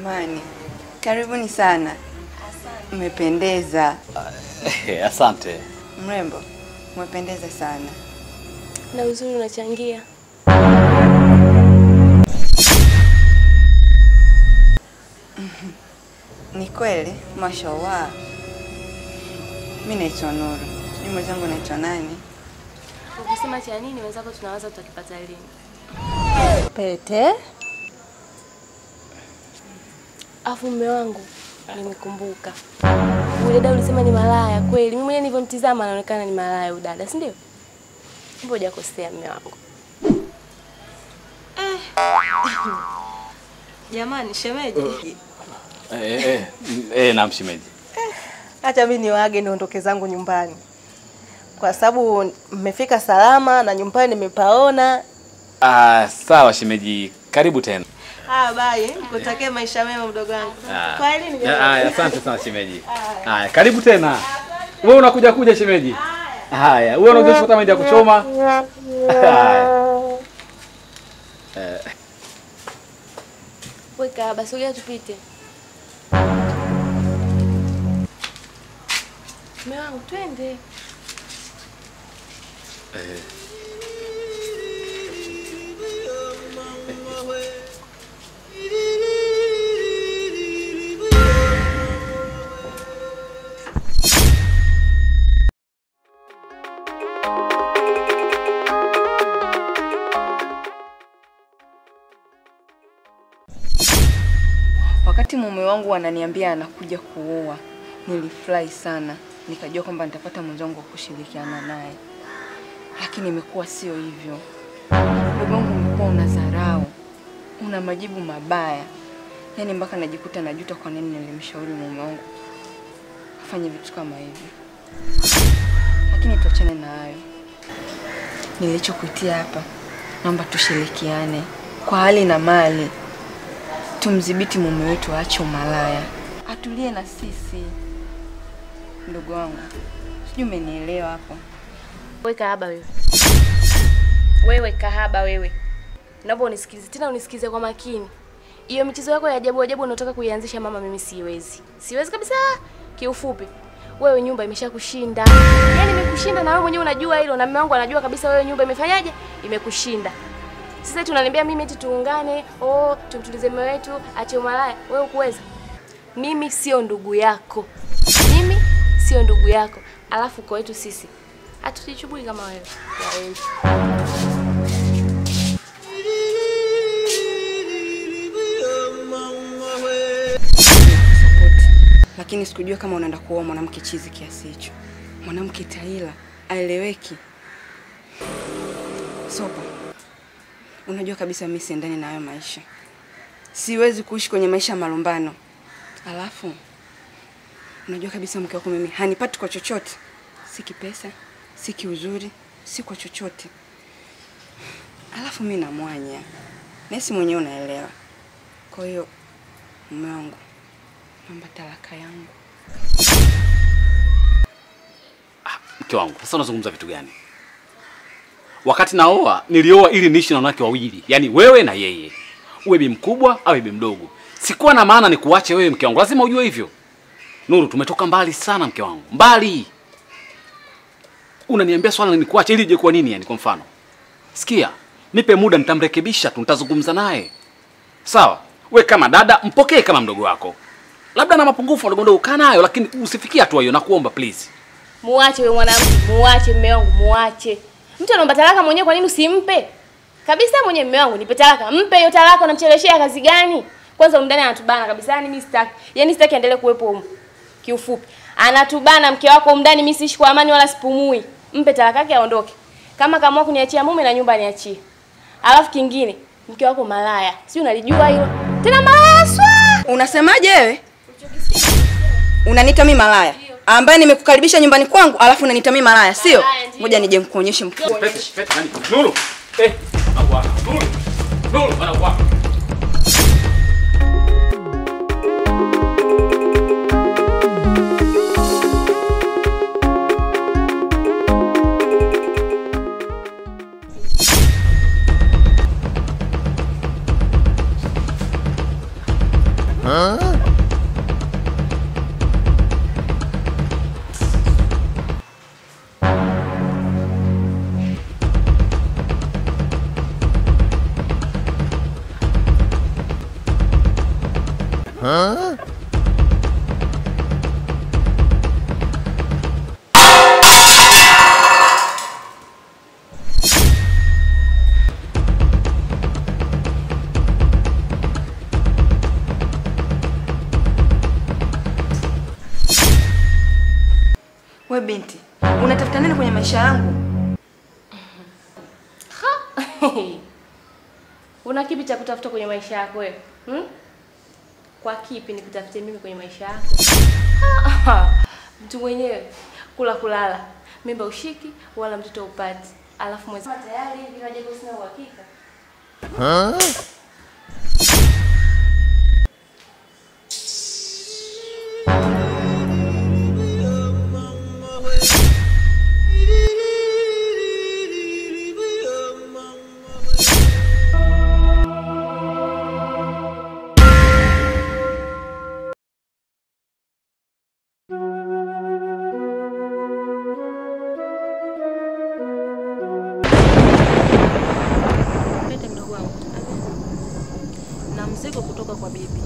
Jamani, karibuni sana. Mmependeza. Eh, Asante. Mrembo, umependeza sana. Na uzuri unachangia. Ni kweli, mashallah. Mi naitwa Nuru. Sijui mwenzangu naitwa nani? Ukisema cha nini wenzako tunawaza tutakipata lini? Pete Afu mume wangu nimekumbuka. Ule dada ulisema ni malaya kweli. Mimi mwenyewe nilivyomtizama anaonekana ni malaya huyu dada, si ndio? Mbona hujakosea mume wangu? jamani, shemeji, Eh, eh, eh, naam shemeji. acha mimi niwaage niondoke zangu nyumbani, kwa sababu mmefika salama na nyumbani nimepaona. Ah, sawa shemeji. Karibu tena. Ah, bye, nikutakie maisha mema mdogo wangu. Ah. Kwa hili Ah, ah, asante sana shemeji. Haya, karibu tena. Wewe unakuja kuja shemeji. Haya, wewe unajua hata mahindi ya kuchoma. Haya. Eh, Weka basi sogea tupite. Mume wangu twende. eh. Wakati mume wangu ananiambia anakuja kuoa, nilifurahi sana, nikajua kwamba nitapata mwenzangu wa kushirikiana naye, lakini imekuwa sio hivyo. Ndugu wangu, umekuwa una dharau, una majibu mabaya, yaani mpaka najikuta najuta kwa nini nilimshauri mume wangu afanye vitu kama hivi. Lakini tuachane na hayo. Nilichokuitia hapa, naomba tushirikiane kwa hali na mali tumdhibiti mume wetu aache umalaya, atulie na sisi. Ndugu wangu, sijui umenielewa hapo. Wewe kahaba wewe. Wewe kahaba wewe. Naomba unisikilize tena unisikize kwa makini. Hiyo michezo yako ya ajabu ajabu unataka kuianzisha mama, mimi siwezi. Siwezi kabisa. Kiufupi, wewe nyumba imeshakushinda. Yaani imekushinda na wewe mwenyewe unajua hilo na mume wangu anajua kabisa wewe nyumba imefanyaje? Imekushinda. Sasa tunaniambia mimi eti tuungane, oh, tumtulize mume wetu, ache umalaya. Wewe ukuweza? Mimi sio ndugu yako. Mimi sio ndugu yako. Alafu kwa wetu sisi hatujichubui kama wewe. Ya wewe. Support. Lakini sikujua kama unaenda kuoa mwanamke chizi kiasi hicho, mwanamke taila aeleweki. Sopa, unajua kabisa mimi siendani na hayo maisha, siwezi kuishi kwenye maisha ya malumbano. Alafu unajua kabisa mke wako mimi hanipati kwa chochote, si kipesa, si kiuzuri, si kwa chochote. Alafu mimi namwanya, nesi mwenyewe unaelewa. Kwa hiyo mume wangu, naomba talaka yangu. Mke wangu, sasa unazungumza vitu gani? Wakati naoa nilioa ili niishi na wanawake wawili, yaani wewe na yeye, uwe bi mkubwa au bi mdogo. Sikuwa na maana ni kuache wewe, mke wangu, lazima ujue hivyo. Nuru, tumetoka mbali sana, mke wangu, mbali. Unaniambia swala ni kuache ili ije kwa nini? Yani kwa mfano, sikia, nipe muda, nitamrekebisha tu, nitazungumza naye, sawa? We kama dada, mpokee kama mdogo wako, labda na mapungufu madogo madogo, kaa nayo, lakini usifikie hatua hiyo, nakuomba please. Muache wewe mwanamke, muache mume wangu, muache. Mtu anaomba talaka mwenyewe, kwa nini usimpe? Kabisa mwenyewe mume wangu, nipe talaka. Mpe hiyo talaka, unamcheleshea kazi gani? Kwanza umndani anatubana kabisa, yani mimi sitaki. Yaani sitaki aendelee kuwepo huko. Kiufupi, anatubana mke wako umndani, mimi siishi kwa amani wala sipumui. Mpe talaka yake aondoke. Kama kama kuniachia mume na nyumba niachie. Alafu kingine, mke wako malaya. Si unalijua hilo? Tena malaya swa. Unasemaje wewe? Unaniita mimi malaya ambaye nimekukaribisha nyumbani kwangu, alafu unaniita mimi malaya, sio? Malaya, ndio. Ngoja nije nikuonyeshe mkuu. Pete, pete, nani? Nuru. Eh, anakuwa. Nuru. Nuru, anakuwa. We binti, unatafuta nini kwenye maisha yangu? Una kipi cha kutafuta kwenye maisha yako wewe? Hmm? Kwa kipi nikutafute mimi kwenye maisha yako? Mtu mwenyewe kula kulala, mimba ushiki wala mtoto upati. Alafu mwezi tayari hivi kaja sina uhakika. Pete mdogo wangu. Na mzigo kutoka kwa bibi.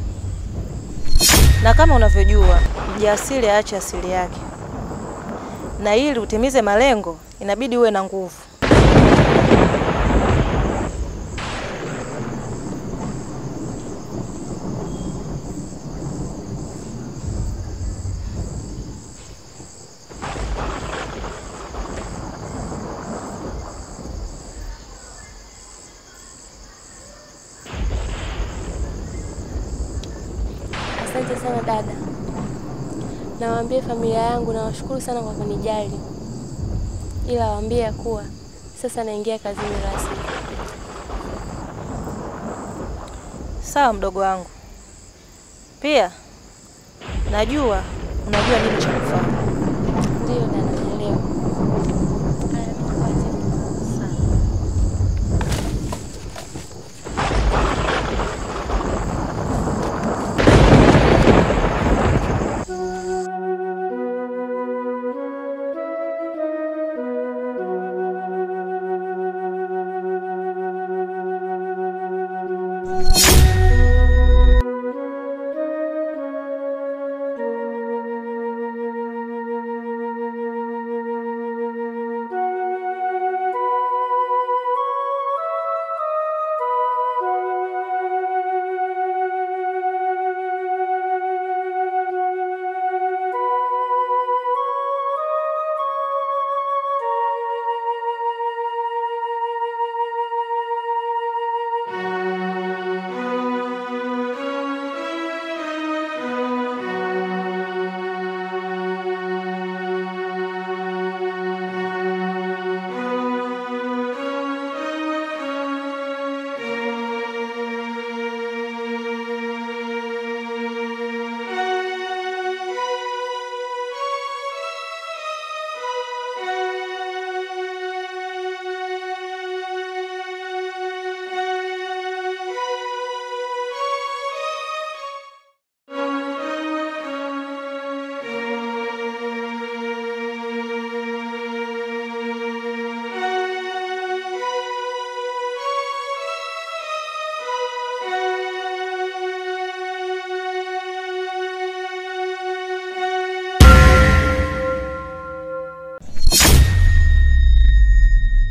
Na kama unavyojua, mjasiri aache asili yake, na ili utimize malengo inabidi uwe na nguvu. Asante sana dada. Nawaambie familia yangu nawashukuru sana kwa kunijali. Ila waambie ya kuwa sasa naingia kazini rasmi. Sawa mdogo wangu. Pia najua unajua nini cha kufanya. Ndiyo dada.